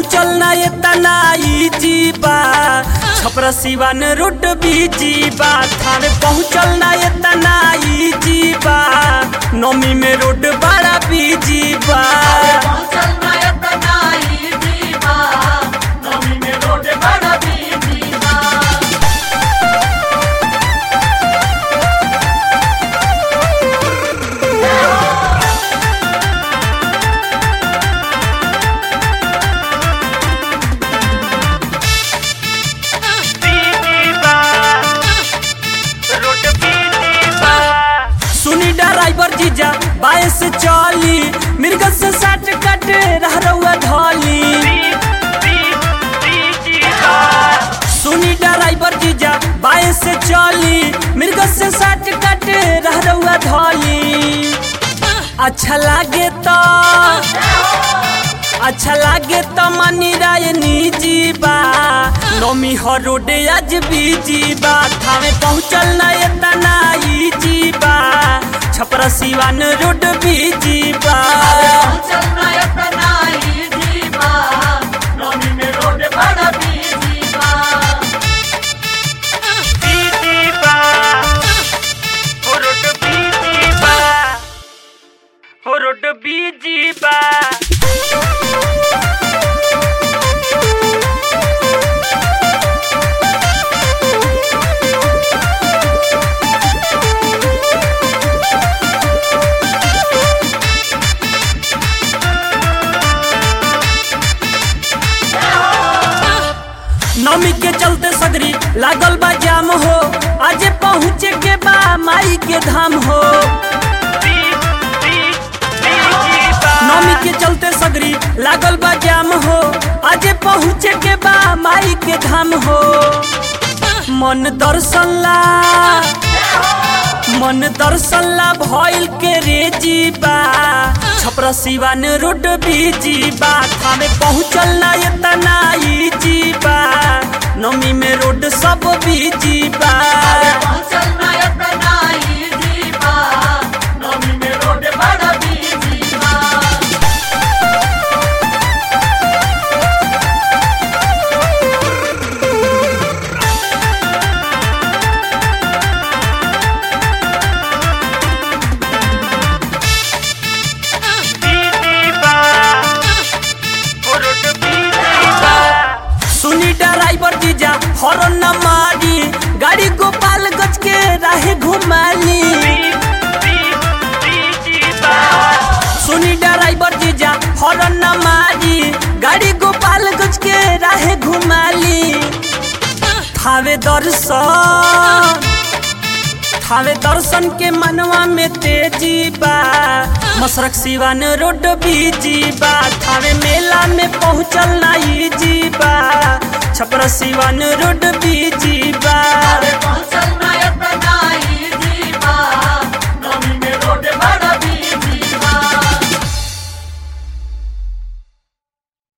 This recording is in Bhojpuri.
पहुँचल ना इतना इजी बा छपरा सिवान रोड बीजी बा थाने पहुँचल ना इतना इजी बा नौमी में रोड बड़ा बीजी बा पहुंचल ना इतना इजी बा नौमी में रोड बड़ा बिजी बा सुनी ड्राइवर जीजा बाय से चली मिर्गल से साट कट रह रउआ धली सुनी ड्राइवर जीजा बाय से चली मिर्गल से साट कट रह रउआ धली अच्छा लागे तो अच्छा लागे तो मनी राय निजी बा नौमी हो रोड आज बीजी बा थावे पहुँचल ना इतना इजी बा छपरा सिवान रोड बीजी बा पहुंचल ना इतना इजी बा नौमी में रोड बड़ा बिजी बा बीजी बा हो रोड बीजी बा हो रोड बीजी बा नमी के चलते सगरी लागल बा जाम हो आज पहुँचे के बा माई के धाम हो नमी के चलते सगरी लागल बा जाम हो आज पहुँचे के बा माई के धाम हो मन दर्शन ला मन दर्शन ला भइल के रेजी बा छपरा सिवान रोड बीजी बा थामे पहुँचल ना इतना इजी बा नमी में रोड सब बीजी बा पहुंचल ना इतना इजी बा नौमी में रोड बड़ा बिजी बा सुनी ड्राइवर जीजा हॉर्न न मारी गाड़ी गोपाल गज के राहे घुमाली सुनी ड्राइवर जीजा हॉर्न न मारी गाड़ी गोपाल गज के राहे घुमाली थावे दर्शन थावे दर्शन के मनवा में तेजी बा मसरक सिवान रोड बीजी बा थावे मेला में पहुँचल ना इजी बा छपरा सिवान रोड बीजी बा